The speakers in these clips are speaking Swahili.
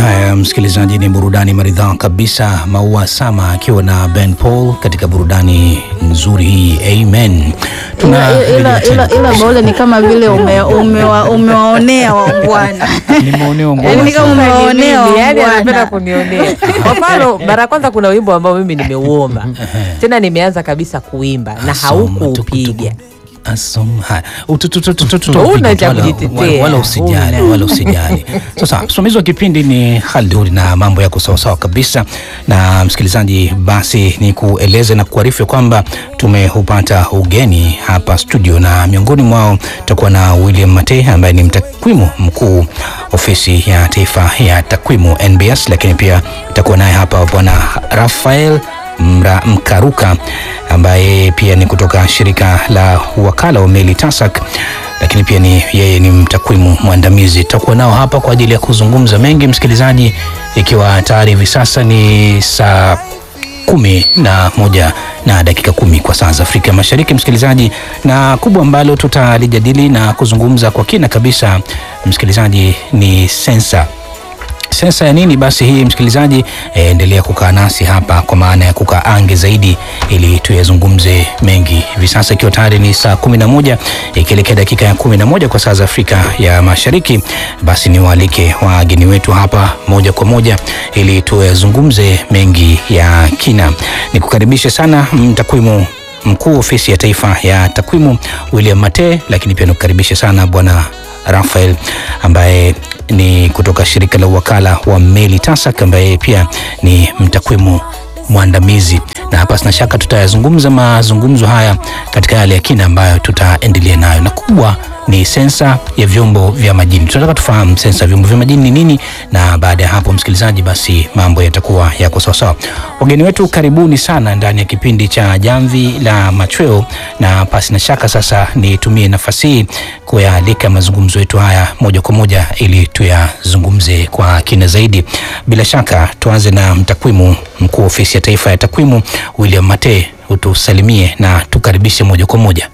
Haya, msikilizaji, ni burudani maridhawa kabisa. Maua Sama akiwa na Ben Paul katika burudani nzuri hii, amen. ila, ila, ila, ila Baule ni kama vile ume, umewa, umewaonea waungwana nimeonea Yaani ni kama umewaonea yani anapenda waungwana kunionea. Kwa mfano, mara ya kwanza kuna wimbo ambao mimi nimeuomba tena, nimeanza kabisa kuimba na haukuupiga. Asom, haya. Utu- tu- tu- tu- tu- tu- Huna cha wala- kujitetea. wala- wala usijali, Huna. wala usijali. Sasa msimamizi wa kipindi ni Khalduri na mambo yako sawasawa kabisa. Na msikilizaji, basi ni kueleze na kuarifu kwamba tumeupata ugeni hapa studio, na miongoni mwao tutakuwa na William Mate ambaye ni mtakwimu mkuu ofisi ya taifa ya takwimu NBS, lakini pia tutakuwa naye hapa bwana Rafael Mra Mkaruka ambaye pia ni kutoka shirika la wakala wa meli TASAC, lakini pia ni yeye ni mtakwimu mwandamizi. Tutakuwa nao hapa kwa ajili ya kuzungumza mengi, msikilizaji, ikiwa tayari hivi sasa ni saa kumi na moja na dakika kumi kwa saa za Afrika Mashariki, msikilizaji, na kubwa ambalo tutalijadili na kuzungumza kwa kina kabisa, msikilizaji, ni sensa sensa ya nini basi hii msikilizaji eh, endelea kukaa nasi hapa kwa maana ya kukaa ange zaidi ili tuyazungumze mengi hivi sasa ikiwa tayari ni saa 11 ikielekea dakika ya 11 kwa saa za afrika ya mashariki basi niwaalike wageni wetu hapa moja kwa moja ili tuyazungumze mengi ya kina nikukaribishe sana mtakwimu mkuu ofisi ya taifa ya takwimu william mate lakini pia nikukaribishe sana bwana Rafael ambaye ni kutoka shirika la uwakala wa meli TASAC ambaye pia ni mtakwimu mwandamizi, na hapa sina shaka tutayazungumza mazungumzo haya katika yale ya kina ambayo tutaendelea nayo, na kubwa ni sensa ya vyombo vya majini. Tunataka tufahamu sensa ya vyombo vya majini ni nini, na baada ya hapo, msikilizaji, basi mambo yatakuwa yako sawasawa. Wageni wetu, karibuni sana ndani ya kipindi cha Jamvi la Machweo, na pasi na shaka sasa nitumie nafasi hii kuyaalika mazungumzo yetu haya moja kwa moja ili tuyazungumze kwa kina zaidi. Bila shaka tuanze na mtakwimu mkuu ofisi ya taifa ya takwimu William Mate, utusalimie na tukaribishe moja kwa moja.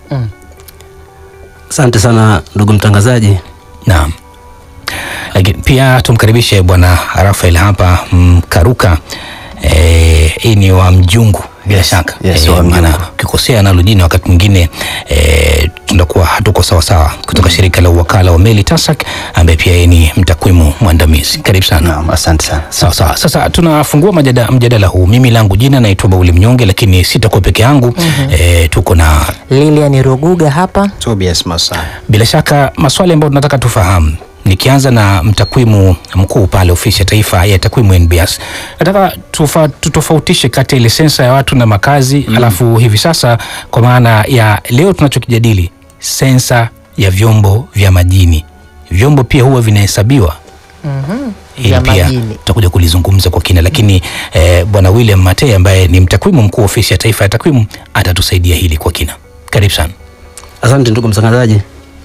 Asante sana ndugu mtangazaji. Naam, lakini pia tumkaribishe bwana Rafael hapa Mkaruka. Eh, hii ni wa Mjungu bila shaka yes, Eh, wa Mjungu. maana ukikosea nalo jina wakati mwingine eh, tunakuwa hatuko sawa sawa, kutoka shirika la uwakala wa meli TASAC ambaye pia yeye ni mtakwimu mwandamizi. Karibu sana. Naam, asante sana. Sawa sawa. Sasa tunafungua majada, mjadala huu. Mimi langu jina naitwa Bauli Mnyonge, lakini sitakuwa peke yangu eh, tuko na Lilian Ruguga hapa. Tobias Masai. bila shaka maswali ambayo tunataka tufahamu nikianza na mtakwimu mkuu pale ofisi ya taifa ya takwimu NBS, nataka tufa, tutofautishe kati ya ile sensa ya watu na makazi mm. alafu hivi sasa kwa maana ya leo tunachokijadili sensa ya vyombo vya majini. Vyombo pia huwa vinahesabiwa hili Vya pia majini. tutakuja kulizungumza kwa kina, lakini eh, bwana William Mate ambaye ni mtakwimu mkuu ofisi ya taifa ya takwimu atatusaidia hili kwa kina. Karibu sana. Asante ndugu mtangazaji.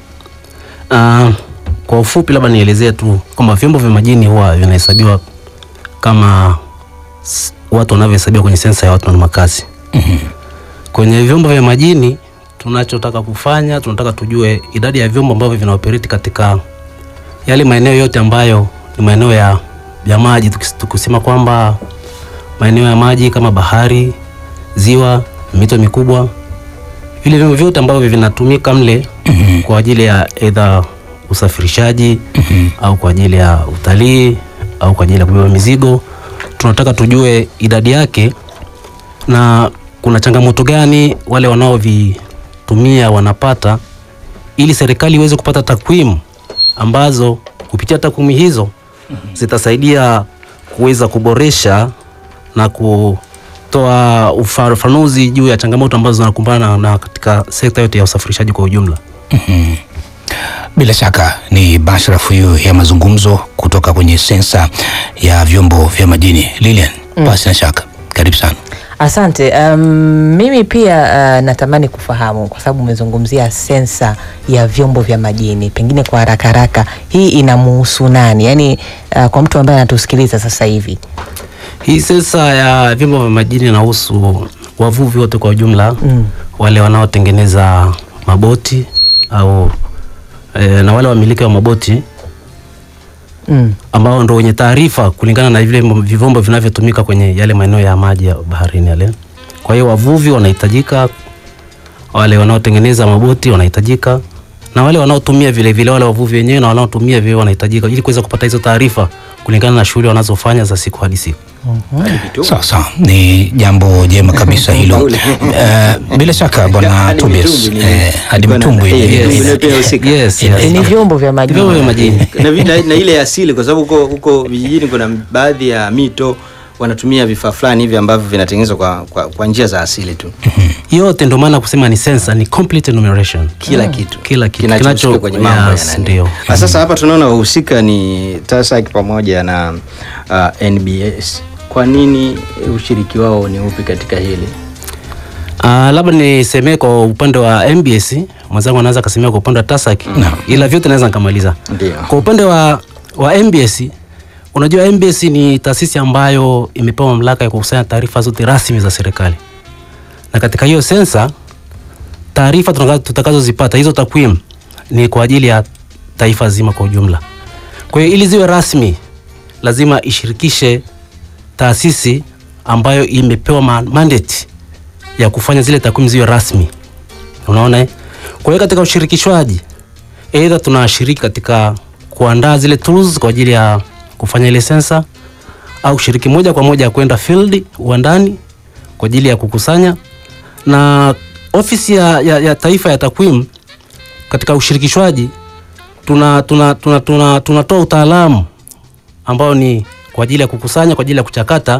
Uh, kwa ufupi labda nielezee tu kwamba vyombo vya majini huwa vinahesabiwa kama s- watu wanavyohesabiwa kwenye sensa ya watu na makazi. Kwenye vyombo vya majini tunachotaka kufanya, tunataka tujue idadi ya vyombo ambavyo vinaoperate katika yale maeneo yote ambayo ni maeneo ya, ya maji, tukis- tukisema kwamba maeneo ya maji kama bahari, ziwa, mito mikubwa, vile vyombo vyote ambavyo vinatumika mle kwa ajili ya edha usafirishaji au kwa ajili ya utalii au kwa ajili ya kubeba mizigo, tunataka tujue idadi yake na kuna changamoto gani wale wanaovitumia wanapata, ili serikali iweze kupata takwimu ambazo kupitia takwimu hizo zitasaidia kuweza kuboresha na kutoa ufafanuzi juu ya changamoto ambazo zinakumbana na katika sekta yote ya usafirishaji kwa ujumla. Bila shaka ni bashara fuyu ya mazungumzo kutoka kwenye sensa ya vyombo vya majini. Lilian, basi na shaka, karibu sana. Asante. Um, mimi pia uh, natamani kufahamu kwa sababu umezungumzia sensa ya vyombo vya majini, pengine kwa haraka haraka, hii inamuhusu nani? Yaani uh, kwa mtu ambaye anatusikiliza sasa hivi. Hii sensa ya vyombo vya majini inahusu wavuvi wote kwa ujumla Mm. wale wanaotengeneza maboti au e, na wale wamiliki wa maboti Mm. ambao ndo wenye taarifa kulingana na vile vyombo vinavyotumika kwenye yale maeneo ya maji ya baharini yale. Kwa hiyo wavuvi wanahitajika, wale wanaotengeneza maboti wanahitajika, na wale wanaotumia vile vile, wale wavuvi wenyewe na wanaotumia vile wanahitajika, ili kuweza kupata hizo taarifa kulingana na shughuli wanazofanya za siku hadi siku. Sawa sawa, ni jambo jema kabisa hilo. Eh, bila shaka bwana Hadi Tobias, mitumbwi ni- eh, hadi ilikuwa na- mtumbwi eh, ni- mitumbwi ni- ndio pia husika. Yes, Ina- yes. ni vyombo vya majini Vyombo vya majini. na, vi- na, na ile ya asili kwa sababu huko huko vijijini kuna baadhi ya mito wanatumia vifaa fulani hivi ambavyo vinatengenezwa kwa, kwa, kwa njia za asili tu yote ndio maana kusema ni sensa ni complete enumeration kila kitu kila kitu kinachohusika kinacho- kwenye mambo yes, ya nani. ndio. Ah, Sasa hapa tunaona wahusika ni TASAC pamoja na uh, NBS. Kwa nini ushiriki wao ni upi katika hili? Uh, labda nisemee kwa upande wa MBS mwenzangu anaweza akasemea kwa upande wa TASAC ila vyote naweza nikamaliza. Ndio. Kwa upande wa, wa MBS unajua MBS ni taasisi ambayo imepewa mamlaka ya kukusanya taarifa zote rasmi za serikali, na katika hiyo sensa taarifa tutaka- tutakazozipata hizo takwimu ni kwa ajili ya taifa zima kwa ujumla. Kwa hiyo ili ziwe rasmi lazima ishirikishe taasisi ambayo imepewa ma- mandate ya kufanya zile takwimu ziwe rasmi. Unaona eh? Kwa hiyo katika ushirikishwaji aidha tunashiriki katika kuandaa zile tools kwa ajili ya kufanya ile sensa au shiriki moja kwa moja kwenda field uandani kwa ajili ya kukusanya na ofisi ya, ya, ya taifa ya takwimu katika ushirikishwaji tuna tuna tuna tuna tunatoa utaalamu ambao ni kwa ajili ya kukusanya kwa ajili ya kuchakata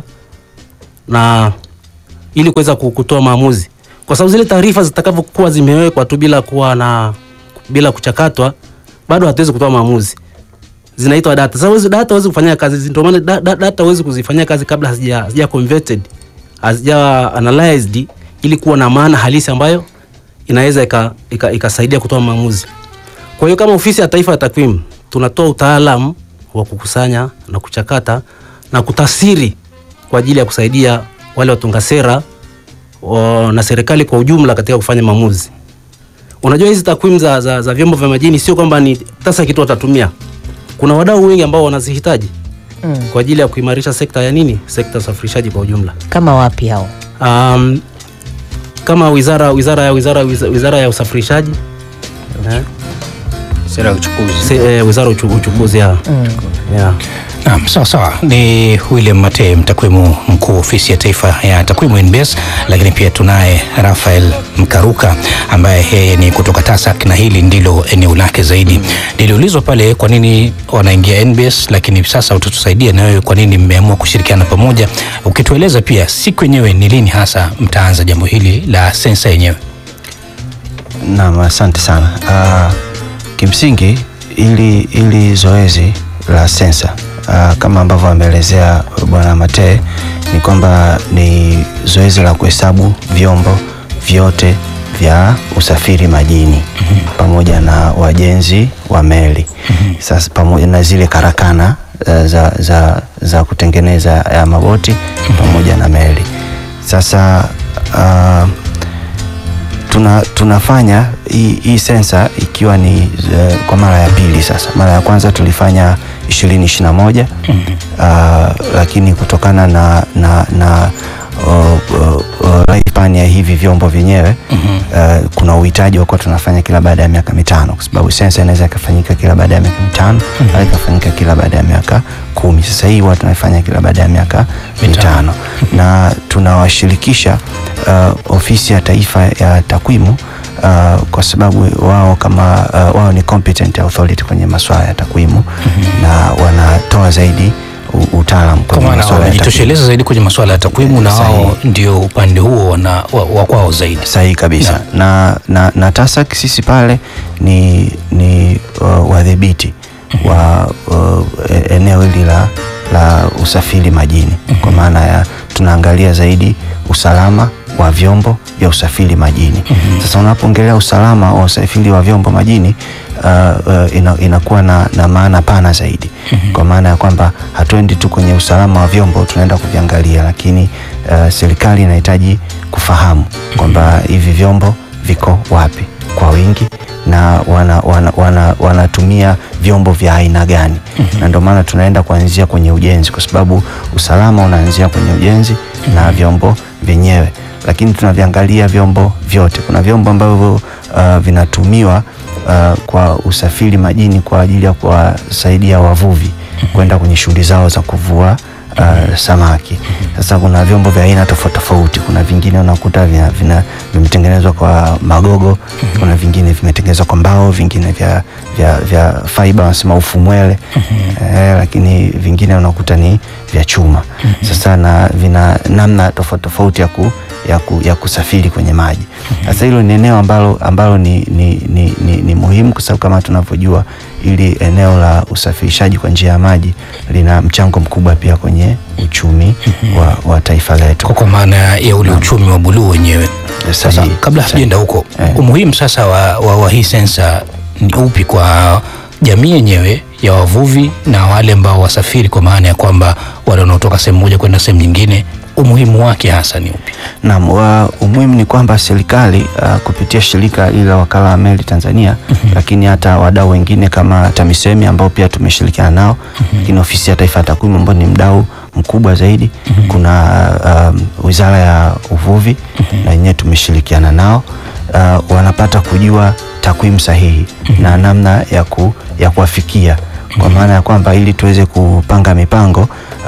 na ili kuweza ku- kutoa maamuzi, kwa sababu zile taarifa zitakavyokuwa zimewekwa tu bila kuwa na bila kuchakatwa, bado hatuwezi kutoa maamuzi. Zinaitwa data. Sasa hizo data huwezi kufanyia kazi, ndio maana da, da, data huwezi kuzifanyia kazi kabla hazija hazija converted hazija analyzed, ili kuwa na maana halisi ambayo inaweza ika- ika- ikasaidia kutoa maamuzi. Kwa hiyo kama ofisi ya taifa ya takwimu tunatoa utaalamu wa kukusanya na kuchakata na kutafsiri kwa ajili ya kusaidia wale watunga sera wa- na serikali kwa ujumla katika kufanya maamuzi. Unajua hizi takwimu za, za, za vyombo vya majini sio kwamba ni TASAC kitu watatumia. Kuna wadau wengi ambao wanazihitaji Mm. kwa ajili ya kuimarisha sekta ya nini, sekta ya usafirishaji kwa ujumla. kama wapi hao Um, kama wizara wizara ya wizara wizara, wizara ya usafirishaji eh, Sera ya uchukuzi. se, eh, wizara ya uchu- uchukuzi ya yeah. Naam, sawa sawa. Ni William Mate, mtakwimu mkuu ofisi ya taifa ya takwimu NBS, lakini pia tunaye Rafael Mkaruka ambaye yeye ni kutoka TASAC na hili ndilo eneo lake zaidi. Niliulizwa pale kwa nini wanaingia NBS, lakini sasa utatusaidia na wewe kwa nini mmeamua kushirikiana pamoja, ukitueleza pia siku yenyewe ni lini hasa mtaanza jambo hili la sensa yenyewe. Naam, asante sana. Uh, kimsingi ili, ili zoezi la sensa uh, kama ambavyo ameelezea Bwana Mate ni kwamba ni zoezi la kuhesabu vyombo vyote vya usafiri majini pamoja na wajenzi wa meli sasa pamoja na zile karakana uh, za, za, za kutengeneza ya maboti pamoja na meli. Sasa uh, tuna, tunafanya hii, hii sensa ikiwa ni uh, kwa mara ya pili sasa. Mara ya kwanza tulifanya ishirini ishirini na moja uh, lakini kutokana na, na, na uh, uh, uh, lifespan ya hivi vyombo vyenyewe uh, kuna uhitaji wa kuwa tunafanya kila baada ya miaka mitano kwa sababu sensa inaweza ikafanyika kila baada ya miaka mitano au ikafanyika kila baada ya miaka kumi. Sasa hii huwa tunafanya kila baada ya miaka mitano na tunawashirikisha uh, ofisi ya taifa ya takwimu uh, kwa sababu wao kama uh, wao ni competent authority kwenye masuala ya takwimu na wanatoa zaidi u- utaalamu Kwa kwenye maana masuala ya takwimu. wanajitosheleza zaidi kwenye masuala ya takwimu na Sahihi. wao ndio upande huo wana- wa wa kwao zaidi. sahihi kabisa na, na, na TASAC sisi pale ni, ni uh, wadhibiti wa uh, e- eneo hili la, la usafiri majini kwa maana ya tunaangalia zaidi usalama wa vyombo vya usafiri majini. Sasa unapoongelea usalama wa usafiri wa vyombo majini uh, uh, ina, inakuwa na, na maana pana zaidi kwa maana ya kwamba hatuendi tu kwenye usalama wa vyombo tunaenda kuviangalia, lakini uh, serikali inahitaji kufahamu kwamba hivi vyombo viko wapi kwa wingi na wana, wana, wana, wanatumia vyombo vya aina gani na ndio maana tunaenda kuanzia kwenye ujenzi kwa sababu usalama unaanzia kwenye ujenzi na vyombo vyenyewe lakini tunaviangalia vyombo vyote kuna vyombo ambavyo uh, vinatumiwa uh, kwa usafiri majini kwa ajili ya kuwasaidia wavuvi kwenda kwenye shughuli zao za kuvua uh, samaki. Sasa kuna vyombo vya aina tofauti tofauti. Kuna vingine unakuta vina, vina, vimetengenezwa kwa magogo, kuna vingine vimetengenezwa kwa mbao, vingine vya, vya, vya fiber wanasema ufumwele eh, lakini vingine unakuta ni vya chuma. Sasa na vina namna tofauti tofauti ya, ku, ya, ku, ya kusafiri kwenye maji. Sasa hilo ni eneo ambalo, ambalo ni, ni, ni, ni, ni muhimu kwa sababu kama tunavyojua ili eneo la usafirishaji kwa njia ya maji lina mchango mkubwa pia kwenye uchumi wa, wa taifa letu. kwa kwa maana ya ule uchumi wa buluu wenyewe. Sasa Sahihi. kabla hatujaenda huko, Eh. umuhimu sasa wa, wa, wa hii sensa ni upi kwa jamii yenyewe ya wavuvi na wale ambao wasafiri, kwa maana ya kwamba wale wanaotoka sehemu moja kwenda sehemu nyingine, umuhimu wake hasa ni upi? Naam, wa- umuhimu ni kwamba serikali uh, kupitia shirika hili la wakala wa meli Tanzania lakini hata wadau wengine kama TAMISEMI ambao pia tumeshirikiana nao lakini ofisi ya taifa ya takwimu ambao ni mdau mkubwa zaidi kuna um, wizara ya uvuvi na yenyewe tumeshirikiana nao uh, wanapata kujua takwimu sahihi na namna ya, ku, ya kuwafikia kwa maana ya kwamba ili tuweze kupanga mipango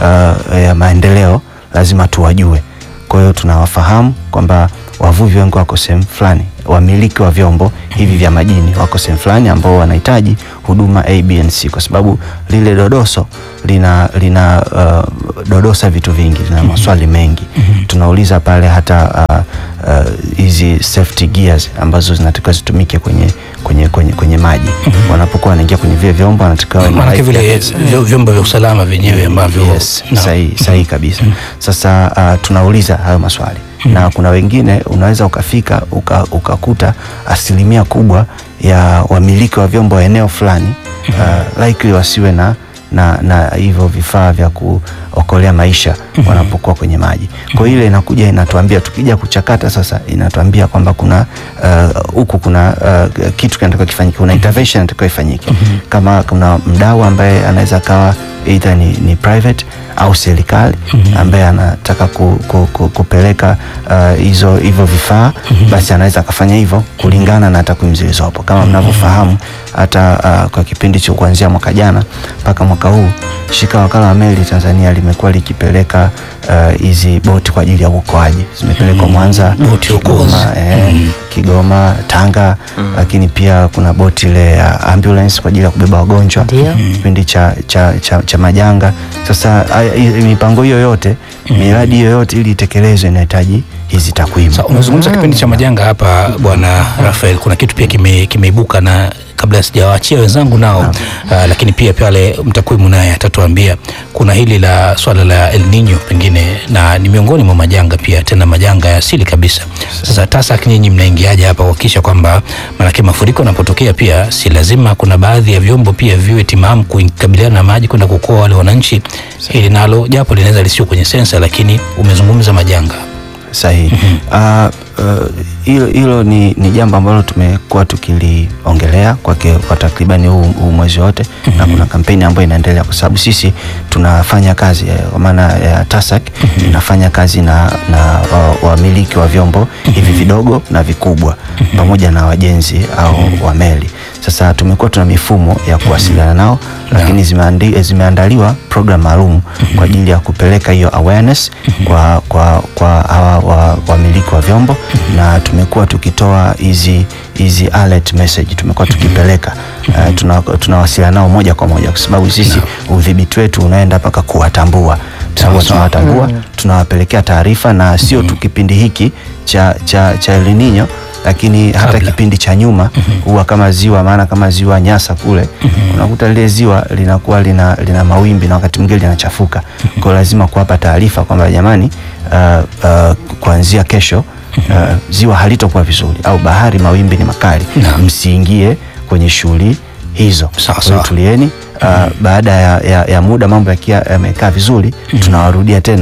uh, ya maendeleo lazima tuwajue kwa hiyo tunawafahamu kwamba wavuvi wengi wako sehemu fulani, wamiliki wa vyombo hivi vya majini wako sehemu fulani ambao wanahitaji huduma A, B and C, kwa sababu lile dodoso lina, lina uh, dodosa vitu vingi, lina maswali mengi. Tunauliza pale hata uh, uh, hizi safety gears ambazo zinatakiwa zitumike kwenye, kwenye, kwenye, kwenye maji wanapokuwa wanaingia kwenye vile vyombo wanatakiwa wawe na Maanake life vile jackets. vyo- vyombo vya usalama vyenyewe ambavyo Yes, na- sahihi sahihi kabisa. Sasa uh, tunauliza hayo maswali na kuna wengine unaweza ukafika uka, ukakuta asilimia kubwa ya wamiliki wa vyombo wa eneo fulani uh, likely wasiwe na na na hivyo vifaa vya kuokolea maisha wanapokuwa kwenye maji. Kwa hiyo ile inakuja inatuambia, tukija kuchakata sasa, inatuambia kwamba kuna uh, huku kuna uh, kitu kinatakiwa kifanyike, kuna intervention inatakiwa ifanyike. Kama kuna mdau ambaye anaweza kawa either ni, ni private au serikali ambaye anataka ku, ku, ku, kupeleka uh, hizo hivyo vifaa basi anaweza akafanya hivyo kulingana na takwimu zilizopo. Kama mnavyofahamu hata uh, kwa kipindi cha kuanzia mwaka jana mpaka mwaka huu shirika la wakala wa meli Tanzania limekuwa likipeleka uh, hizi boti kwa ajili ya uokoaji, zimepelekwa Mwanza, Boti okozi. Kigoma, eh, Kigoma, Tanga, lakini pia kuna boti ile ya ambulance kwa ajili ya kubeba wagonjwa Ndio. kipindi cha, cha, cha, cha majanga. Sasa haya- hii- mipango hiyo yote miradi hiyo yote ili itekelezwe inahitaji hizi takwimu. Sa, umezungumza kipindi cha majanga hapa bwana Rafael, kuna kitu pia kime- kimeibuka na kabla sijawaachia wenzangu nao uh, lakini pia pale mtakwimu naye atatuambia kuna hili la swala la El Nino pengine na ni miongoni mwa majanga pia tena majanga ya asili kabisa. Sasa TASAC nyinyi mnaingiaje hapa kuhakikisha kwamba maanake mafuriko yanapotokea pia si lazima kuna baadhi ya vyombo pia viwe timamu kukabiliana na maji kwenda kuokoa wale wananchi. Hili nalo japo linaweza lisio kwenye sensa, lakini umezungumza majanga Sahihi. Ah, uh, hilo hilo ni, ni jambo ambalo tumekuwa tukiliongelea kwa, ke- kwa takribani huu, huu mwezi wote na kuna kampeni ambayo inaendelea kwa sababu sisi tunafanya kazi eh, kwa maana ya TASAC inafanya kazi na, na wa- wamiliki wa, vyombo hivi vidogo na vikubwa pamoja na wajenzi au wa meli. Sasa tumekuwa tuna mifumo ya kuwasiliana nao lakini zimeandi, zimeandaliwa program maalum kwa ajili ya kupeleka hiyo awareness kwa, kwa, kwa hawa wa- wamiliki wa vyombo na tumekuwa tukitoa hizi hizi alert message tumekuwa tukipeleka uh, tuna- tunawasiliana nao moja kwa moja kwa sababu sisi udhibiti wetu unaenda mpaka kuwatambua Tunakuwa tunawatambua tunawapelekea taarifa na sio tu kipindi hiki cha, cha, cha El Nino lakini hata Kabla. kipindi cha nyuma huwa kama ziwa maana kama ziwa Nyasa kule unakuta lile ziwa linakuwa lina, lina mawimbi na wakati mwingine linachafuka kwa hiyo lazima kuwapa taarifa kwamba jamani uh, uh, kuanzia kesho uh, ziwa halitokuwa vizuri au bahari mawimbi ni makali Naam. msiingie kwenye shughuli hizo Sawa, Kwa hiyo sawa. tulieni uh, baada ya, ya, ya muda mambo yakiwa yamekaa vizuri tunawarudia tena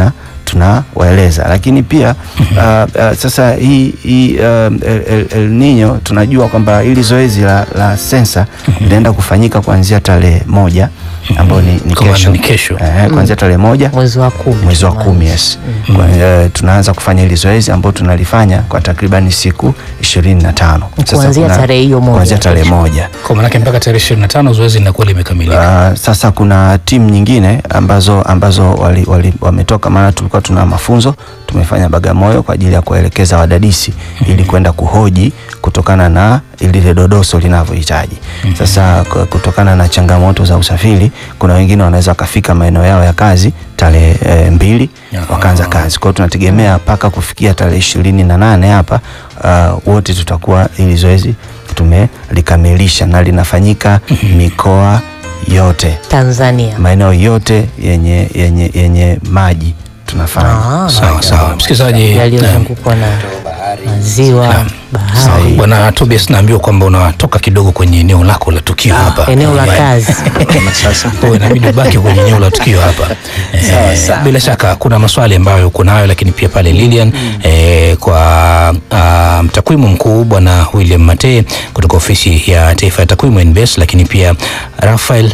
tunawaeleza, lakini pia uh, uh, sasa hii, hii uh, El, El, El Nino tunajua kwamba hili zoezi la, la sensa linaenda kufanyika kuanzia tarehe moja ambayo ni, ni Kwa maana kesho, ni kesho. Eh, kuanzia tarehe moja mwezi wa kumi mwezi wa kumi yes. Kwa, eh, tunaanza kufanya hili zoezi ambao tunalifanya kwa takribani siku ishirini na tano Sasa Kuanzia kuna- tarehe hiyo moja. kuanzia tarehe moja Kwa maanake mpaka tarehe ishirini na tano zoezi linakuwa limekamilika. Uh, sasa kuna timu nyingine ambazo ambazo wali, wali, wametoka, maana tulikuwa tuna mafunzo tumefanya Bagamoyo kwa ajili ya kuwaelekeza wadadisi ili kwenda kuhoji kutokana na lile dodoso linavyohitaji. Sasa k- kutokana na changamoto za usafiri, kuna wengine wanaweza wakafika maeneo yao ya kazi tarehe e, mbili Aha. wakaanza kazi. Kwa hiyo tunategemea mpaka kufikia tarehe ishirini na nane hapa uh, wote tutakuwa ili zoezi tumelikamilisha na linafanyika mikoa yote Tanzania. maeneo yote yenye, yenye, yenye maji tunafanya. Ah, Sawa sawa, msikilizaji. yaliyozungukwa na maziwa, Sawa. bahari, Bwana Tobias, naambiwa kwamba unatoka kidogo kwenye eneo lako la tukio hapa. eneo la Eh, kazi. Sasa Kwa hiyo inabidi ubaki kwenye eneo la tukio hapa. Eh, bila shaka kuna maswali ambayo uko nayo, lakini pia pale Lilian eh, kwa ah, mtakwimu mkuu bwana William Mate kutoka ofisi ya taifa ya takwimu NBS, lakini pia Rafael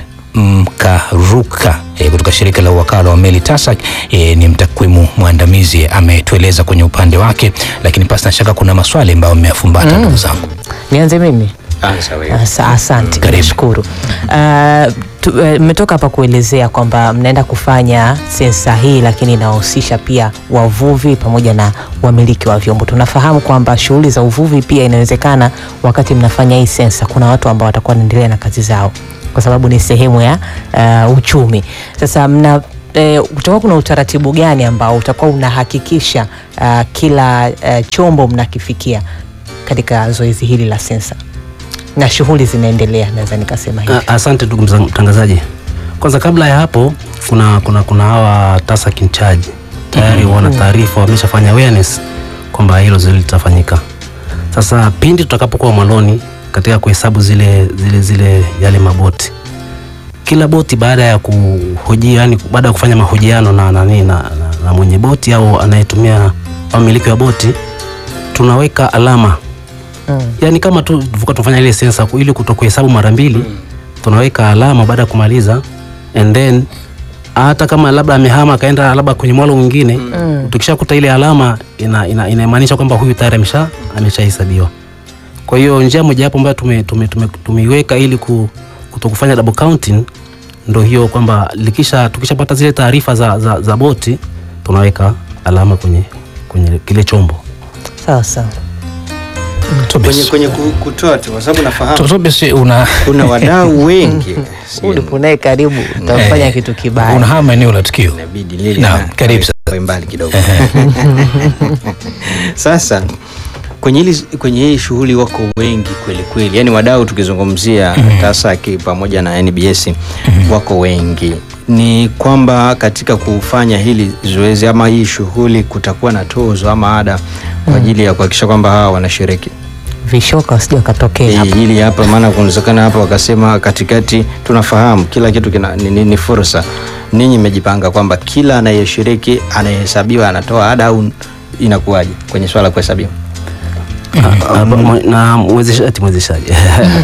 Mkaruka eh, kutoka shirika la uwakala wa meli TASAC eh, ni mtakwimu mwandamizi ametueleza kwenye upande wake, lakini pasi na shaka kuna maswali ambayo mmeyafumbata ndugu zangu. Nianze mimi? anza wewe. Asa- Asante, Karibu. nashukuru. Uh, tu- eh, mmetoka hapa kuelezea kwamba mnaenda kufanya sensa hii, lakini inahusisha pia wavuvi pamoja na wamiliki wa vyombo. Tunafahamu kwamba shughuli za uvuvi pia inawezekana, wakati mnafanya hii sensa, kuna watu ambao watakuwa wanaendelea na kazi zao kwa sababu ni sehemu ya uh, uchumi. Sasa mna eh, utakuwa kuna utaratibu gani ambao utakuwa unahakikisha uh, kila uh, chombo mnakifikia katika zoezi hili la sensa na shughuli zinaendelea, naweza nikasema hivi. A- Asante ndugu mza- mtangazaji. Kwanza kabla ya hapo kuna kuna kuna hawa TASAC in charge tayari wana taarifa, wameshafanya awareness kwamba hilo zoezi litafanyika. Sasa pindi tutakapokuwa mwaloni katika kuhesabu zile zile zile yale maboti, kila boti baada ya kuhoji, yani baada ya kufanya mahojiano na nani na, na, na mwenye boti au anayetumia au mmiliki wa boti, tunaweka alama Mm. yani kama tu tulivyokuwa tunafanya ile sensa ku- ili kutokuhesabu mara mbili tunaweka alama baada ya kumaliza and then hata kama labda amehama akaenda labda kwenye mwalo mwingine Mm. tukishakuta ile alama ina, ina, inamaanisha kwamba huyu tayari amesha ameshahesabiwa kwa hiyo njia mojawapo ambayo tume, tume, tume, tumeiweka ili ku, kutokufanya double counting ndo hiyo kwamba likisha tukishapata zile taarifa za, za, za boti tunaweka alama kwenye, kwenye kile chombo Sawa sawa. Tobias. Kwenye, kwenye ku- kutoa tu kwa sababu To- nafahamu Tobias, una kuna wadau wengi Ulipo naye karibu utafanya Eh, kitu kibaya. unahama eneo la tukio. inabidi lile Naam, na- karibu awe mbali kidogo. Sasa kwenye hili kwenye hii shughuli wako wengi kweli kweli, yaani wadau tukizungumzia TASAC pamoja na NBS wako wengi. Ni kwamba katika kufanya hili zoezi ama hii shughuli kutakuwa na tozo ama ada kwa ajili ya kuhakikisha kwamba hawa wanashiriki Vishoka wasije wakatokea Eh, hapo. hili hapa, maana kunawezekana hapa wakasema katikati, tunafahamu kila kitu kina, ni, ni, ni fursa. Ninyi mmejipanga kwamba kila anayeshiriki anayehesabiwa anatoa ada au inakuwaje kwenye swala la kuhesabiwa? Ah, mwe- na mwezeshaji mwezeshaji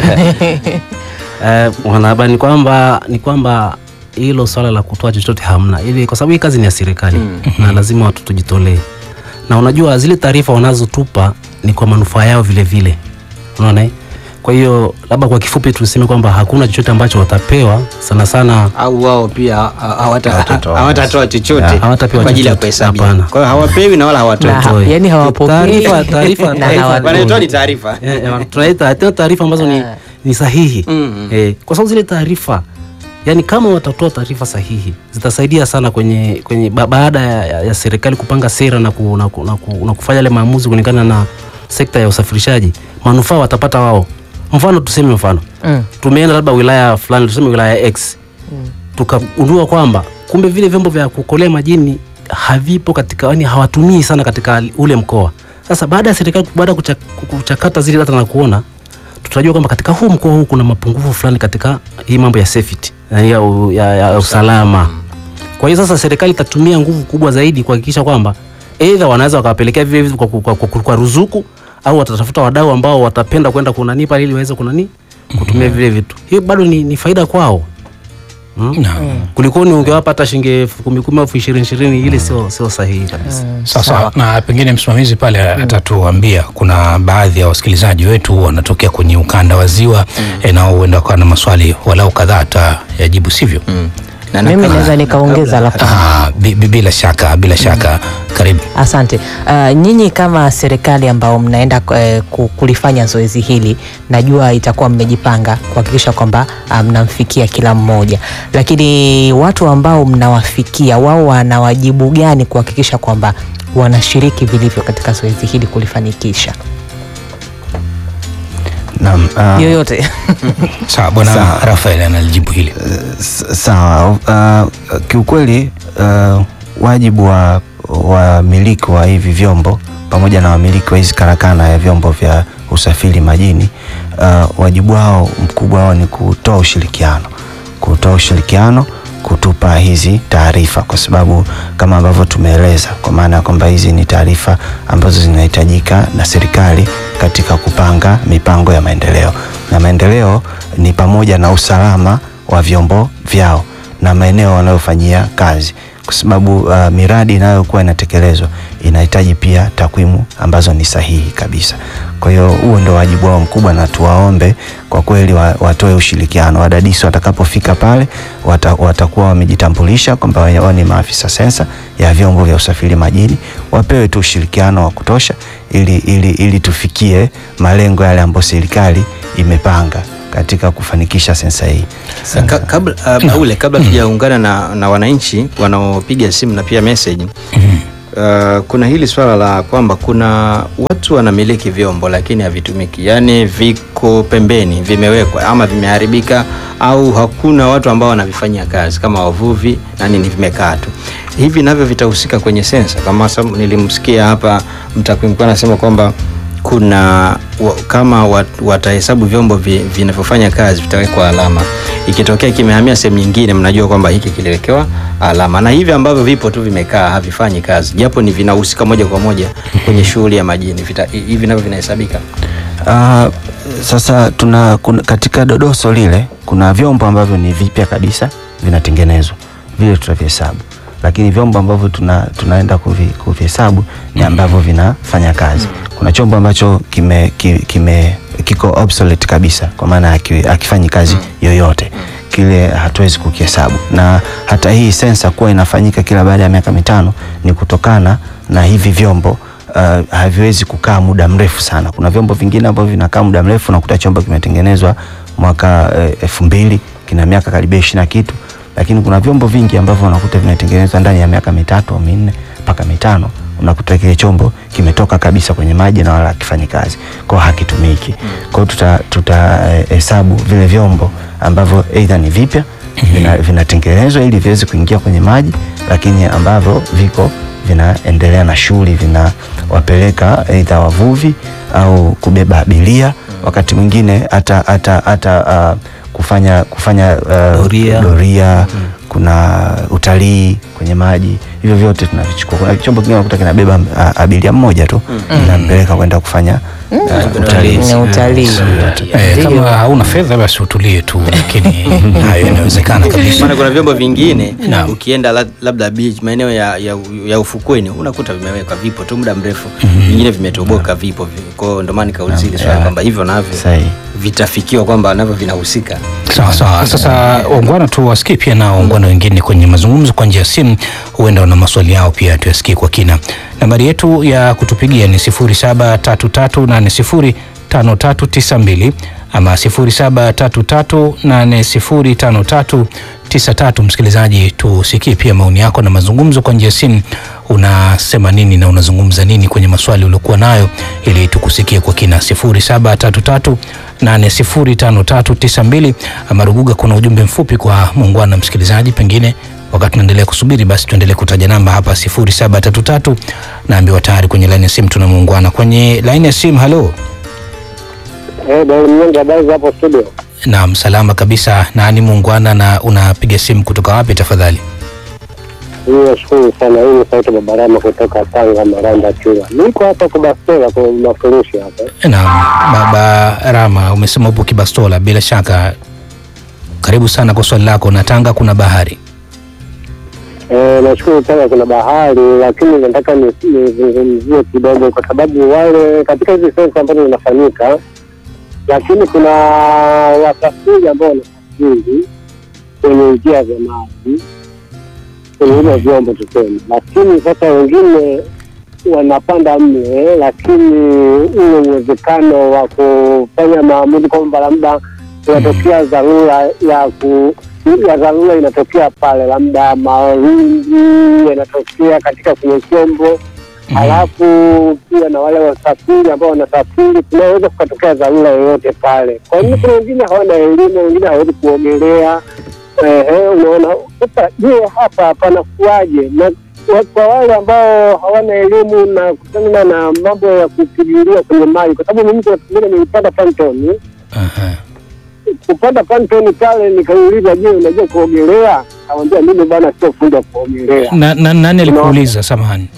Eh, mwanahabari ni kwamba ni kwamba hilo swala la kutoa chochote hamna, ili kwa sababu hii kazi ni ya serikali na lazima watu tujitolee, na unajua zile taarifa wanazotupa ni kwa manufaa yao vile vile, unaona eh? Kwa hiyo labda kwa kifupi tuseme kwamba hakuna chochote ambacho watapewa sana sana Au wao pia ha- hawata- Hawatatoa. hawatatoa chochote Yeah, hawatapewa kwa ajili ya chochote. kuhesabia. Hapana. Kwa hiyo hawapewi na wala hawatoi. Na- Hawatoi. yani hawapokei Taarifa- taarifa- na taarifa- hawatoi. Wanayotoa ni taarifa. Eh, eh, tunaita tena taarifa ambazo ni, ni sahihi Mm. eh, kwa sababu zile taarifa yani kama watatoa taarifa sahihi zitasaidia sana kwenye, kwenye ba, baada ya, ya, ya serikali kupanga sera na, ku, na, ku, na, ku, na kufanya yale maamuzi kulingana na sekta ya usafirishaji, manufaa watapata wao. Mfano tuseme mfano Mm. tumeenda labda wilaya fulani, tuseme wilaya X tukagundua kwamba kumbe vile vyombo vya kukolea majini havipo katika, yani hawatumii sana katika ule mkoa. Sasa baada ya serikali baada ya kucha- kuchakata zile data na kuona, tutajua kwamba katika huu mkoa huu kuna mapungufu fulani katika hii mambo ya safety na ya, ya, ya usalama. Kwa hiyo sasa serikali itatumia nguvu kubwa zaidi kuhakikisha kwamba aidha wanaweza wakawapelekea vile vitu kwa, kwa, kwa, kwa, kwa ruzuku au watatafuta wadau ambao watapenda kwenda kunani pale ili waweze kunani kutumia vile vitu. Hiyo bado ni, ni faida kwao. Mm? Naam. Kuliko ni ungewapa hata shilingi elfu kumi kumi elfu ishirini ishirini ile sio sio sahihi kabisa. Sawa sawa, na pengine msimamizi pale atatuambia, kuna baadhi ya wasikilizaji wetu wanatokea kwenye ukanda wa Ziwa eh, nao huenda wakawa na maswali walau kadhaa atayajibu, sivyo? Mm. Na Mimi nakala- naweza nikaongeza la kwanza. Ah, bi- bi- bila shaka bila shaka, karibu. Asante. Uh, nyinyi kama serikali ambao mnaenda eh, ku- kulifanya zoezi hili, najua itakuwa mmejipanga kuhakikisha kwamba ah, mnamfikia kila mmoja, lakini watu ambao mnawafikia wao wana wajibu gani kuhakikisha kwamba wanashiriki vilivyo katika zoezi hili kulifanikisha? Naam, ah, Yoyote Sawa, bwana Sawa. Rafael analijibu hili. S- sawa uh, kiukweli uh, wajibu wa wamiliki wa hivi vyombo pamoja na wamiliki wa hizi karakana ya vyombo vya usafiri majini uh, wajibu wao mkubwa wao ni kutoa ushirikiano kutoa ushirikiano kutupa hizi taarifa kwa sababu kama ambavyo tumeeleza kwa maana ya kwamba hizi ni taarifa ambazo zinahitajika na serikali katika kupanga mipango ya maendeleo na maendeleo ni pamoja na usalama wa vyombo vyao na maeneo wanayofanyia kazi kwa sababu uh, miradi inayokuwa inatekelezwa inahitaji pia takwimu ambazo ni sahihi kabisa. Kwa hiyo huo ndo wajibu wao mkubwa, na tuwaombe kwa kweli wa, watoe ushirikiano. Wadadisi watakapofika pale wata, watakuwa wamejitambulisha kwamba wao ni maafisa sensa ya vyombo vya usafiri majini, wapewe tu ushirikiano wa kutosha ili, ili, ili tufikie malengo yale ambayo serikali imepanga katika kufanikisha sensa hii. Sa- ka- kabla uh, Baule, kabla tujaungana na, na wananchi wanaopiga simu na pia message uh, kuna hili swala la kwamba kuna watu wanamiliki vyombo lakini havitumiki, yaani viko pembeni, vimewekwa ama vimeharibika au hakuna watu ambao wanavifanyia kazi kama wavuvi na nini, vimekaa tu hivi, navyo vitahusika kwenye sensa. Kama sam- nilimsikia hapa mtakwimu mkuu anasema kwamba kuna wa, kama wat- watahesabu vyombo vi- vinavyofanya kazi vitawekwa alama. Ikitokea kimehamia sehemu nyingine, mnajua kwamba hiki kiliwekewa alama, na hivi ambavyo vipo tu vimekaa havifanyi kazi, japo ni vinahusika moja kwa moja kwenye shughuli ya majini, vita- hivi navyo vinahesabika. Uh, sasa tuna kuna, katika dodoso lile kuna vyombo ambavyo ni vipya kabisa vinatengenezwa vile tutavihesabu, lakini vyombo ambavyo tuna, tunaenda kuvi, kuvihesabu ni ambavyo vinafanya kazi. Kuna chombo ambacho kime, ki- kime, kiko obsolete kabisa kwa maana haki- hakifanyi kazi yoyote kile hatuwezi kukihesabu, na hata hii sensa kuwa inafanyika kila baada ya miaka mitano ni kutokana na hivi vyombo uh, haviwezi kukaa muda mrefu sana. Kuna vyombo vingine ambavyo vinakaa muda mrefu, nakuta chombo kimetengenezwa mwaka eh, elfu mbili kina miaka karibia ishirini na kitu, lakini kuna vyombo vingi ambavyo unakuta vinatengenezwa ndani ya miaka mitatu au minne mpaka mitano unakuta kile chombo kimetoka kabisa kwenye maji na wala hakifanyi kazi, kwa hiyo hakitumiki. Kwa hiyo tuta tutahesabu vile vyombo ambavyo aidha ni vipya vina- vinatengenezwa ili viweze kuingia kwenye maji, lakini ambavyo viko vinaendelea na shughuli, vinawapeleka aidha wavuvi au kubeba abiria, wakati mwingine hata hata hata uh, kufanya kufanya uh, Doria. doria kuna utalii kwenye maji, hivyo vyote tunavichukua. Kuna chombo kingine unakuta kinabeba uh, abiria mmoja tu inampeleka kwenda kufanya uh, utalii. ni utalii. Eh, Ndio. kama hauna fedha basi utulie tu, lakini hayo inawezekana kabisa. Maana kuna vyombo vingine Naam. ukienda la- labda beach maeneo ya, ya, ya ufukweni unakuta vimewekwa vipo tu muda mrefu, vingine vimetoboka vipo vi- kwa hiyo ndio maana nikauliza hili swali kwamba hivyo navyo Sahihi. vitafikiwa kwamba navyo vinahusika. Sawa sawa. Sasa waungwana tu wasikie pia nao waungwana wengine kwenye mazungumzo kwa njia ya simu, huenda wana maswali yao pia tuyasikie kwa kina. Nambari yetu ya kutupigia ni 0733805392 ama 0733805393. Msikilizaji, tusikie pia maoni yako na mazungumzo kwa njia ya simu. Unasema nini na unazungumza nini kwenye maswali uliokuwa nayo, ili tukusikie kwa kina. 0733805392 ama Ruguga, kuna ujumbe mfupi kwa muungwana msikilizaji, pengine wakati tunaendelea kusubiri, basi tuendelee kutaja namba hapa 0733. Naambiwa tayari kwenye laini ya simu tuna muungwana kwenye laini ya simu. Halo, Eh, Daudi Mnyonge, habari za hapo studio? naam, salama kabisa. Nani muungwana na unapiga simu kutoka wapi tafadhali? Nashukuru sana. Hii ni sauti Babarama kutoka Tanga, Maranda Chura. Niko hapa kwa Bastola kwa mafurushi hapa. Naam, Baba Rama, umesema upo Kibastola, bila shaka karibu sana kwa swali lako. Na Tanga kuna bahari. Eh, nashukuru Tanga kuna bahari, lakini nataka ni- nizungumzie kidogo, kwa sababu wale katika hizi sensa ambazo zinafanyika, lakini kuna wasafiri ambao wanasafiri kwenye njia za maji kwenye hivyo vyombo tuseme, lakini sasa wengine wanapanda mle, lakini ule uwezekano wa kufanya maamuzi kwamba labda inatokea dharura ya ku ya dharura inatokea pale, labda mawimbi yanatokea katika kwenye chombo halafu pia na wale wasafiri ambao wanasafiri, kunaweza kukatokea dharura yoyote pale. Kwa hiyo kuna wengine hawana elimu, wengine hawezi kuogelea. Ehe, unaona sasa. Je, hapa panakuwaje? Na wa- kwa wale ambao hawana elimu na kutana na mambo ya kupigilia kwenye maji, kwa sababu mimi kuna siku moja nilipanda pantoni Aha. kupanda pantoni pale, nikauliza je, unajua kuogelea? Awambia mimi bwana, sio fundi wa kuogelea. Na, na, nani alikuuliza? Samahani.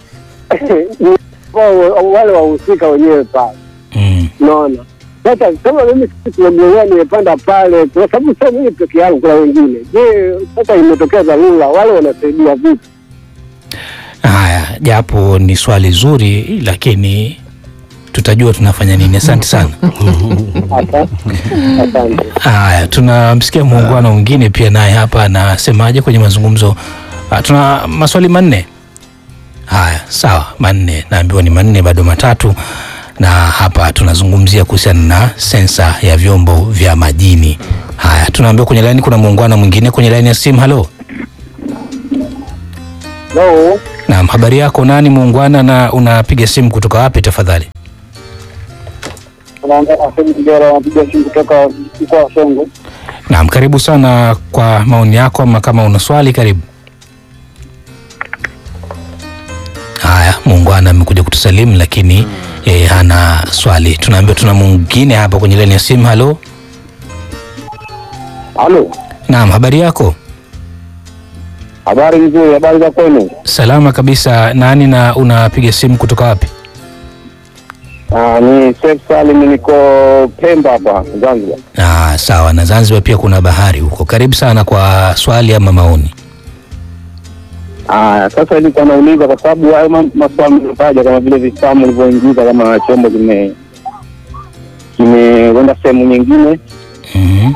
Wao- wale wahusika wenyewe pale, Mm. unaona. Sasa kama mimi sisi kuogelea, nimepanda pale, kwa sababu sio mimi peke yangu, kuna wengine. Je, sasa imetokea dharura, wale wanasaidia vipi? Haya, japo ni swali zuri, lakini tutajua tunafanya nini. Asante sana. Asa- Asante. Haya, tunamsikia muungano mwingine pia naye hapa anasemaje kwenye mazungumzo. Ah, tuna maswali manne. Haya, sawa, manne. Naambiwa ni manne, bado matatu, na hapa tunazungumzia kuhusiana na sensa ya vyombo vya majini. Haya, tunaambiwa kwenye laini kuna muungano mwingine kwenye laini ya simu. Halo, No, naam, habari yako? Nani muungwana, na unapiga simu kutoka wapi tafadhali? unaongea na Fred Kijora, anapiga simu kutoka mkoa wa Songwe. Naam, karibu sana kwa maoni yako, ama kama una swali karibu. Haya, muungwana amekuja kutusalimu lakini yeye hana swali. Tunaambiwa tuna mwingine hapa kwenye laini ya simu. Halo, Halo, naam, habari yako? habari nzuri, habari za kwenu? Salama kabisa. Nani na unapiga simu kutoka wapi? Ah, ni Seif Salim, niko Pemba hapa Zanzibar. Ah, sawa. Na Zanzibar pia kuna bahari huko. Karibu sana kwa swali ama maoni. Ah, sasa nilikuwa nauliza kwa sababu hayo ma- maswali mliotaja kama vile vifamu ulivyoingiza kama chombo kime kimeenda sehemu nyingine, Mhm.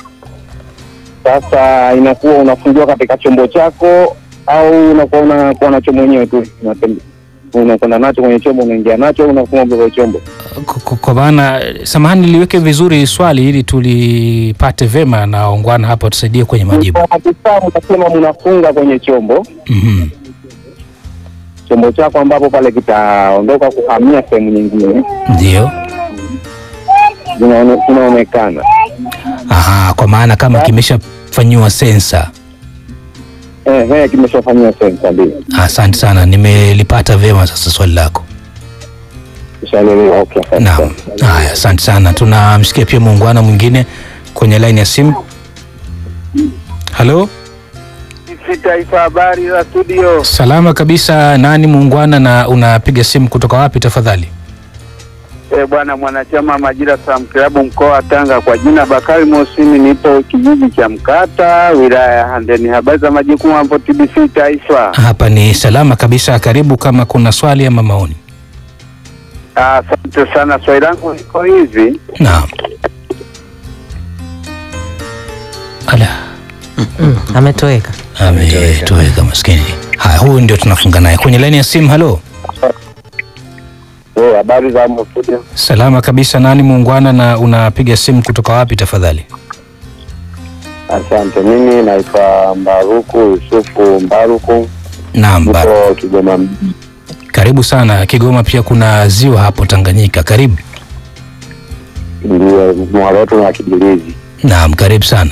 sasa inakuwa unafungiwa katika chombo chako au unakuwa unakuwa nacho mwenyewe tu unatembe- unakwenda nacho kwenye chombo, unaingia nacho au unafunga kwenye chombo? K- k- Kwa maana samahani, niliweke vizuri swali ili tulipate vema na ongwana hapa tusaidie kwenye majibu. Kwa vifamu nasema mnafunga kwenye chombo Mhm. chombo chako ambapo pale kitaondoka kuhamia sehemu nyingine, Ndio. zinaone- zinaonekana Aha, kwa maana kama kimeshafanyiwa sensa. eh, eh, kimeshafanyiwa sensa, ndio Asante sana, nimelipata vyema sasa swali lako. ishaelewa. Okay, asante Naam. sana. Haya, asante sana. Tunamsikia pia muungano mwingine kwenye laini ya simu. Halo, si Taifa, habari za studio. salama kabisa. Nani muungwana na unapiga simu kutoka wapi tafadhali? E, bwana mwanachama Majira Sam Klabu mkoa wa Tanga, kwa jina Bakari Mosimi, nipo kijiji cha Mkata wilaya ya Handeni. Habari za majukumu hapo TBC Taifa? Hapa ni salama kabisa. Karibu kama kuna swali ama maoni. Ah, Asante sana. Swali langu liko hivi, Naam. Ala, Mm, ametoweka. ametoweka maskini. Haya, huyu ndio tunafunga naye kwenye laini ya simu. Halo, Eh, habari za hapo studio? salama kabisa. Nani muungwana na unapiga simu kutoka wapi tafadhali? Asante. Mimi naitwa Mbaruku Yusufu Mbaruku, Naam, Bar- nipo Kigoma mjini. karibu sana. Kigoma pia kuna ziwa hapo Tanganyika. Karibu. ndio mwalo wetu na Kibirizi. Naam, karibu sana.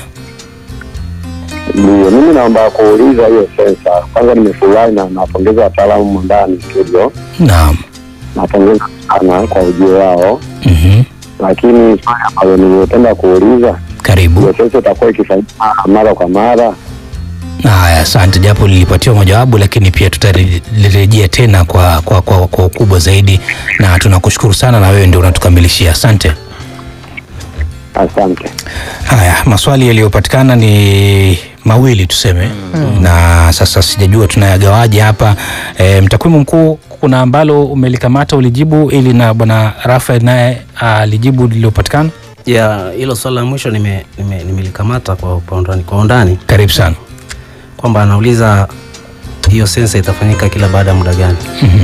Ndio mimi naomba kuuliza hiyo sensa. Kwanza nimefurahi na napongeza wataalamu ndani studio, Naam. napongeza sana kwa ujio wao, Mhm. lakini swali ambalo nilipenda kuuliza Karibu. hiyo sensa itakuwa ikifanyika mara kwa mara Haya, asante, japo lilipatiwa mojawabu, lakini pia tutalirejea tena kwa, kwa, kwa, kwa ukubwa zaidi, na tunakushukuru sana, na wewe ndio unatukamilishia. Asante. Asante. Haya, maswali yaliyopatikana ni mawili tuseme, na sasa sijajua tunayagawaje hapa. E, mtakwimu mkuu, kuna ambalo umelikamata ulijibu, ili na bwana Rafael naye alijibu lililopatikana. ya hilo swali la mwisho nime- nime- nimelikamata kwa, kwa undani, kwa undani Karibu sana. kwamba anauliza hiyo sensa itafanyika kila baada ya muda gani?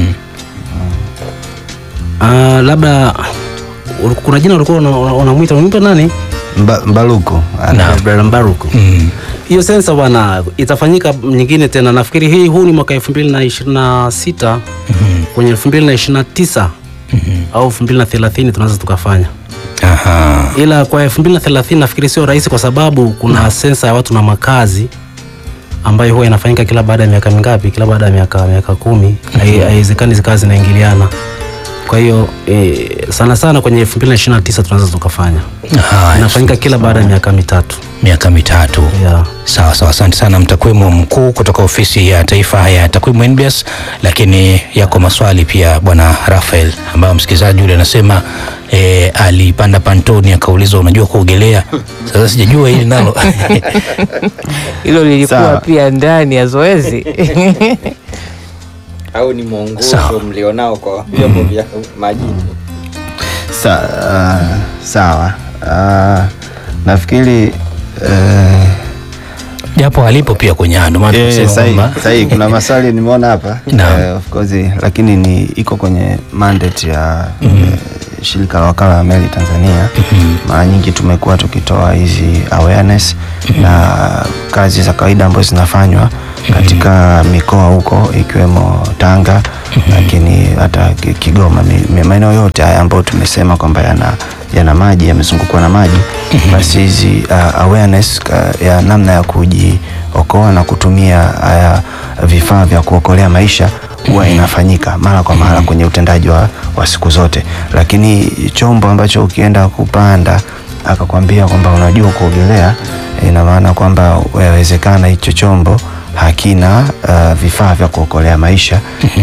Ah, labda ul- kuna jina ulikuwa una- una- unamwita unamwita nani? Mba, Mbaluku Naam. Brother Mbaruku. Mm. Hiyo sensa bwana itafanyika nyingine tena, nafikiri hii huu ni mwaka elfu mbili na ishirini na sita kwenye elfu mbili na ishirini na tisa au elfu mbili na thelathini tunaweza tukafanya Aha. ila kwa elfu mbili na thelathini nafikiri sio rahisi kwa sababu kuna sensa ya watu na makazi ambayo huwa inafanyika kila baada ya miaka mingapi? Kila baada ya miaka miaka kumi. Hai- Haiwezekani zikawa zinaingiliana. Kwa hiyo e, sana sana kwenye elfu mbili na ishirini na tisa tunaweza tukafanya, Haya, inafanyika kila baada ya miaka mitatu miaka mitatu. yeah. Sawa sawa, asante sana mtakwimu mkuu kutoka ofisi ya taifa ya takwimu NBS. Lakini yako maswali pia bwana Rafael, ambayo msikilizaji yule anasema e, alipanda pantoni akaulizwa unajua kuogelea. Sasa sijajua hili nalo Hilo lilikuwa Sawa. pia ndani ya zoezi au ni mwongozo Sawa. mlionao kwa vyombo vya majini? Sa, uh, sawa uh, nafikiri uh, japo alipo pia kwenye ando maana Eh, tunasema sahi, kwamba sahi kuna maswali nimeona hapa Naam. eh, of course lakini ni iko kwenye mandate ya eh, shirika la wakala wa meli Tanzania. Mara nyingi tumekuwa tukitoa hizi awareness na kazi za kawaida ambazo zinafanywa katika mikoa huko ikiwemo Tanga lakini hata Ki- Kigoma, mi- mi- maeneo yote haya ambayo tumesema kwamba yana yana maji yamezungukwa na maji, basi hizi uh, awareness ka, ya namna ya kujiokoa na kutumia haya vifaa vya kuokolea maisha huwa inafanyika mara kwa mara kwenye utendaji wa, wa siku zote, lakini chombo ambacho ukienda kupanda akakwambia kwamba unajua kuogelea, ina maana kwamba yawezekana hicho chombo hakina uh, vifaa vya kuokolea maisha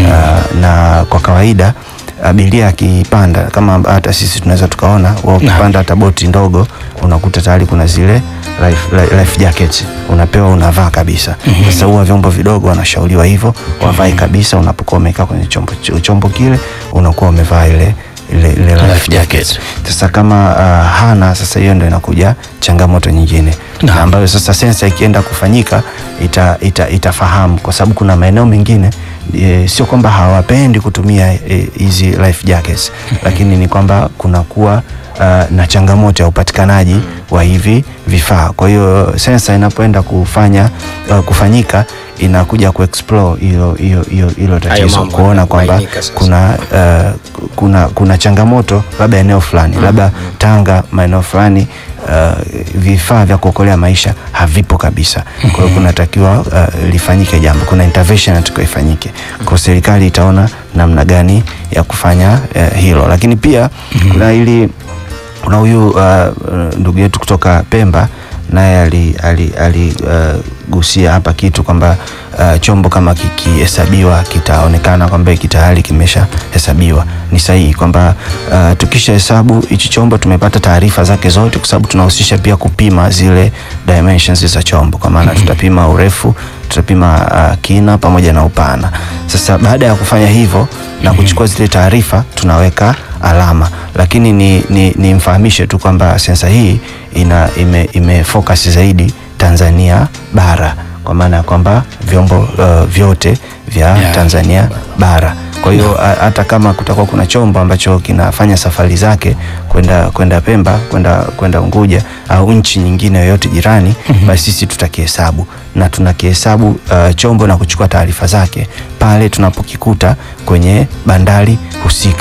uh, na kwa kawaida abiria akipanda kama hata sisi tunaweza tukaona wa ukipanda hata boti ndogo unakuta tayari kuna zile life, li- life jackets unapewa unavaa kabisa. Sasa huwa vyombo vidogo wanashauriwa hivyo wavae kabisa unapokuwa umekaa kwenye chombo, ch- chombo kile unakuwa umevaa ile ile, ile life, Life jacket. jacket. Sasa kama uh, hana sasa, hiyo ndo inakuja changamoto nyingine Naam. na ambayo sasa sensa ikienda kufanyika ita, ita, itafahamu kwa sababu kuna maeneo mengine e, sio kwamba hawapendi kutumia eh, hizi life jackets, lakini ni kwamba kunakuwa uh, na changamoto ya upatikanaji wa hivi vifaa. Kwa hiyo sensa inapoenda kufanya uh, kufanyika inakuja kuexplore hilo hilo hilo hilo tatizo, mambo kuona kwamba yanabainika sasa. kuna uh, kuna kuna changamoto labda eneo fulani labda Tanga maeneo fulani uh, vifaa vya kuokolea maisha havipo kabisa. Kwa hiyo kunatakiwa uh, lifanyike jambo, kuna intervention inatakiwa ifanyike. Kwa serikali itaona namna gani ya kufanya uh, hilo, lakini pia kuna ili kuna huyu uh, uh, ndugu yetu kutoka Pemba naye aligusia ali, ali, uh, gusia hapa kitu kwamba uh, chombo kama kikihesabiwa kitaonekana kwamba hiki tayari kimeshahesabiwa. Ni sahihi kwamba uh, tukisha hesabu hichi chombo tumepata taarifa zake zote, kwa sababu tunahusisha pia kupima zile dimensions za chombo, kwa maana tutapima urefu, tutapima uh, kina pamoja na upana. Sasa baada ya kufanya hivyo na kuchukua zile taarifa tunaweka alama, lakini ni, ni, ni mfahamishe tu kwamba sensa hii ina ime, ime focus zaidi Tanzania bara kwa maana ya kwamba vyombo uh, vyote vya Yeah. Tanzania bara. Kwa hiyo a- hata kama kutakuwa kuna chombo ambacho kinafanya safari zake kwenda kwenda Pemba kwenda kwenda Unguja au nchi nyingine yoyote jirani, basi sisi tutakihesabu na tunakihesabu uh, chombo na kuchukua taarifa zake pale tunapokikuta kwenye bandari husika.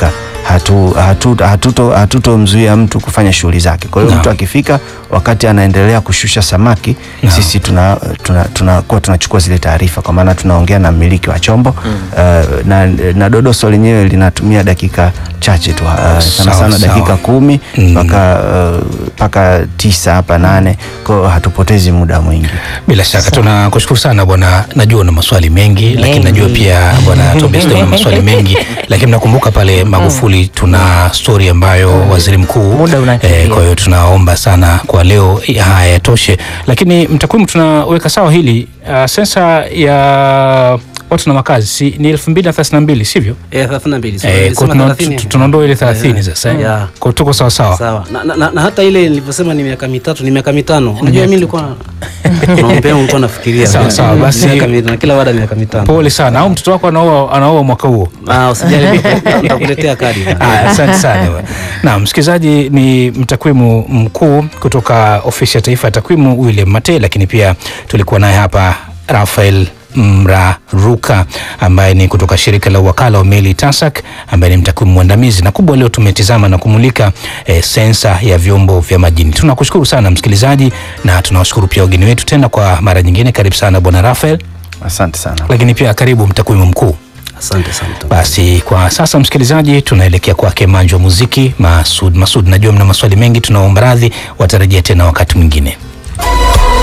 hatu, hatu, hatuto hatutomzuia mtu kufanya shughuli zake. Kwa hiyo Naam. mtu akifika wakati anaendelea kushusha samaki Naam. sisi tuna tuna tunakuwa tunachukua zile taarifa, kwa maana tunaongea na mmiliki wa chombo uh, na, na dodoso lenyewe linatumia dakika chache tu uh, sana Sawa, sana sawa. dakika kumi Mm. mpaka uh, mpaka tisa hapa nane, kwa hiyo hatupotezi muda mwingi. Bila shaka tunakushukuru sana bwana, najua una maswali mengi, lakini najua pia bwana Tobias una maswali mengi, lakini nakumbuka pale Magufuli tuna story ambayo waziri mkuu Muda unakimbia. kwa hiyo tunaomba sana kwa leo haya yatoshe, lakini mtakwimu tunaweka sawa hili uh, sensa ya watu na makazi si, ni elfu mbili na thelathini na mbili sivyo? Eh, 32. So, Eh, nilisema kwa tuna- 30. tu- tunaondoa ile thelathini Yeah. sasa eh? Yeah. kwa tuko sawa sawa. Sawa. Na, na, na, na hata ile nilivyosema ni miaka mitatu ni miaka mitano. Unajua mimi nilikuwa naombea nilikuwa nafikiria. Sawa, sawa, basi- miaka mitano kila baada ya miaka mitano. Pole sana, au mtoto wako anaoa anaoa mwaka huo? Ah, usijali nitakuletea kadi. Aya, Asante sana. Na msikilizaji, ni mtakwimu mkuu kutoka ofisi ya taifa ya takwimu William Mate, lakini pia tulikuwa naye hapa Rafael Mraruka ambaye ni kutoka shirika la wakala wa meli TASAC ambaye ni mtakwimu mwandamizi, na kubwa leo tumetizama na kumulika eh, sensa ya vyombo vya majini. Tunakushukuru sana msikilizaji, na tunawashukuru pia wageni wetu tena kwa mara nyingine. Karibu sana bwana Rafael, Asante sana. lakini pia karibu mtakwimu mkuu. Asante sana. Basi kwa sasa msikilizaji, tunaelekea kwake manjo wa muziki Masud. Masud, najua mna maswali mengi, tunaomba radhi, watarejea tena wakati mwingine.